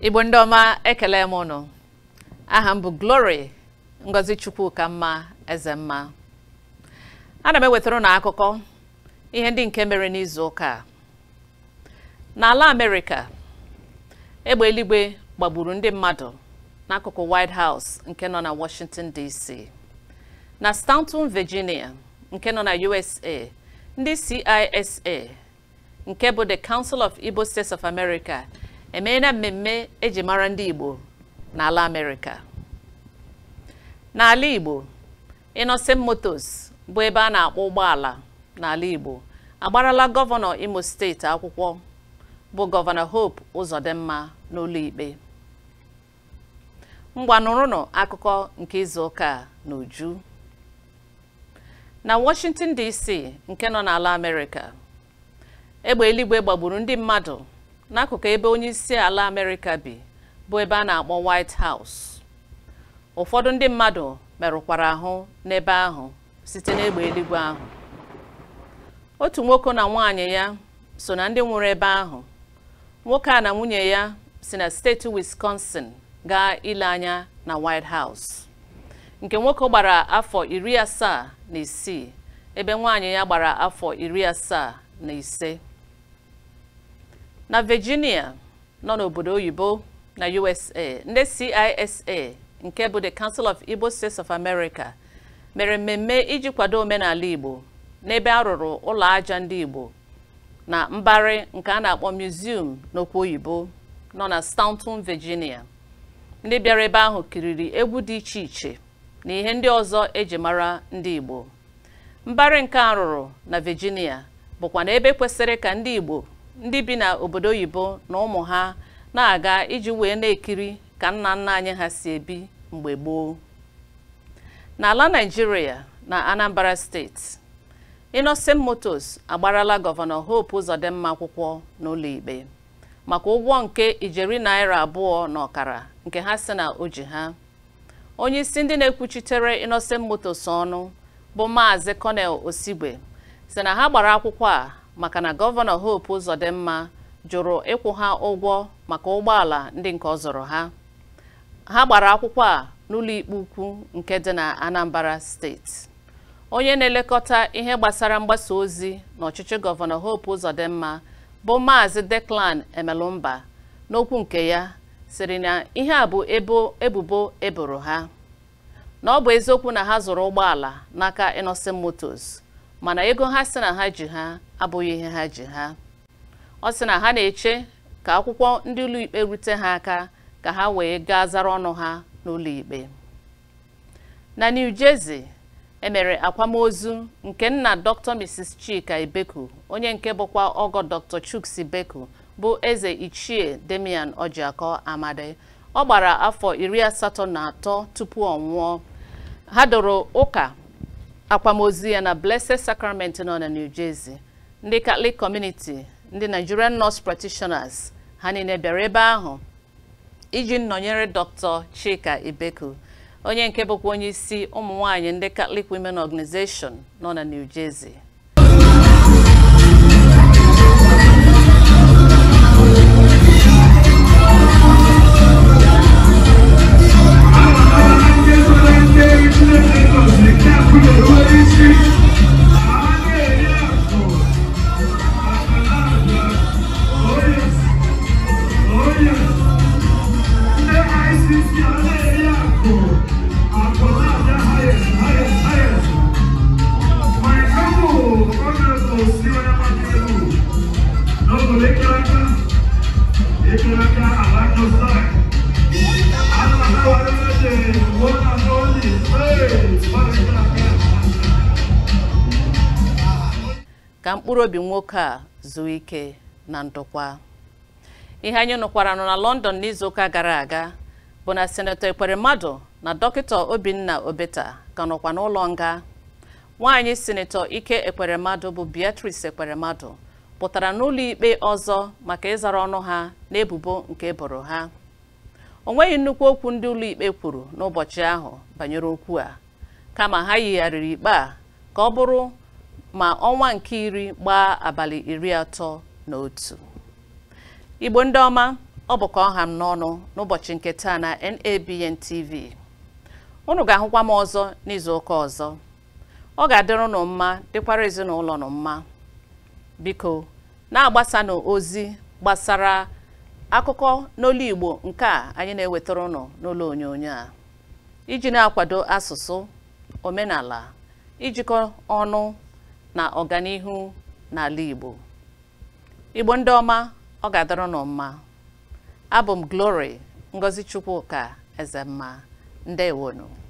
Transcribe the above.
igbo ndị ọma ekele m ụnụ aha m bụ glory ngozi chukwuka mma eze mma ana m ewetara ụnụ akụkọ ihe ndị nke mere n'izu ụka a. n'ala amerịka egbe eluigwe gbagburu ndị mmadụ n'akụkụ white house nke nọ na washington dc na stanton virginia nke nọ na usa ndị cisa nke bụ the council of igbo states of america emeela mmemme eji mara ndị igbo n'ala amerịka n'ala igbo innocent motors bụ ebe a na-akpọ ụgbọala n'ala igbo agbarala gọvanọ imo steeti akwụkwọ bụ gọvanọ hope ụzọdịmma n'ụlọ ikpe ngwa nụrụnụ akụkọ nke izu ụka a n'uju na washington dc nke nọ n'ala amerịka egbe eluigwe gbagburu ndị mmadụ n'akụkụ ebe onye isi ala amerịka bi bụ ebe a na-akpọ white house ụfọdụ ndị mmadụ merụkwara ahụ n'ebe ahụ site n'egbe eluigwe ahụ otu nwoke na nwaanyị ya so na ndị nwụrụ ebe ahụ nwoke a na nwunye ya si na steeti wisconsin gaa ile anya na white house nke nwoke gbara afọ iri asaa na isii ebe nwaanyị ya gbara afọ iri asaa na ise na virginia nọ n'obodo oyibo na usa ndị cisa nke bụ the council of igbo states of america mere mmemme iji kwado omenala igbo n'ebe a rụrụ ụlọ aja ndị igbo na mbara nke a na-akpọ museum n'okwu oyibo nọ na stanton virginia ndị bịara ebe ahụ kiriri egwu dị iche iche na ihe ndị ọzọ eji mara ndị igbo mbara nke a rụrụ na virginia bụkwa na ebe kwesịrị ka ndị igbo ndị bi na obodo oyibo na ụmụ ha na-aga iji wee na-ekiri ka nna nna anyị ha si ebi mgbe gboo n'ala naijiria na anambra steeti innocent motors agbarala gọvanọ hope ụzọdịmma akwụkwọ n'ụlọ ikpe maka ụgwọ nke ijeri naira abụọ na ọkara nke ha si na o ji ha onye isi ndị na-ekwuchitere innocent motors ọnụ bụ maazị colonel osigwe si na ha gbara akwụkwọ a maka na gọvanọ hope ụzọdịmma jụrụ ịkwụ ha ụgwọ maka ụgbọala ndị nke ọ zụrụ ha ha gbara akwụkwọ a n'ụlọ ikpe ukwu nke dị na anambra steeti onye na-elekọta ihe gbasara mgbasa ozi n'ọchịchị gọvanọ hope ụzọdịmma bụ maazị declan emelụmba n'okwu nke ya sịrị na ihe a bụ ebo ebubo eboro ha na ọ bụ eziokwu na ha zụrụ ụgbọala n'aka innocent motors mana ego ha sị na ha ji ha abụghị ihe ha ji ha ọ sị na ha na-eche ka akwụkwọ ndị ụlọ ikpe rute ha aka ka ha wee gaa zara ọnụ ha n'ụlọ ikpe na new jersey emere akwamozu nke nna dr mrs chika ibeku onye nke bụkwa ọgọ dr chuks ibeku bụ eze ichie demian ojiakọ amadi ọ gbara afọ iri asatọ na atọ tupu ọ nwụọ ha doro ụka akwamozu ya na blessed sacrament nọ na new jersey ndị catholic community ndị nigerian nurse practitioners ha niile bịara ebe ahụ iji nnọnyere dr chika ibeku onye nke bụkwa onye isi ụmụ nwanyị ndị catholic women organization nọ na new jersey ka mkpụrụ obi nwoke a zuo ike na ndokwa ihe anyị nụkwara nọ na london n'izuụka gara aga bụ na senetọ ekweremmadụ na dọkịta obinna obeta ka nọkwa n'ụlọ nga nwaanyị senetọ ike ekweremmadụ bụ beatrice ekweremmadụ pụtara n'ụlọ ikpe ọzọ maka ịzara ọnụ ha n'ebubo nke eboro ha o nweghị nnukwu okwu ndị ụlọ ikpe kwuru n'ụbọchị ahụ banyere okwu a kama ha yigharịrị ikpe a ka ọ bụrụ ma ọnwa nke iri gbaa abalị iri atọ na otu igbo ndị ọma ọ bụ ka ọ ha m n'ọnụ n'ụbọchị nke taa na NABN TV unu ga-ahụkwa m ọzọ n'izu ụka ọzọ ọ ga-adịrị unu mma dịkwara ezinụlọ unu mma biko na-agbasanụ ozi gbasara akụkọ n'olu Igbo nke a anyị na-ewetara unu n'ụlọ onyonyo a iji na-akwado asụsụ omenala ijikọ ọnụ na ọganihu n'ala Igbo Igbo ndị ọma ọ ga-adịrị unu mma abụ m Glory Ngozi Chukwuka Ezemma ndewonu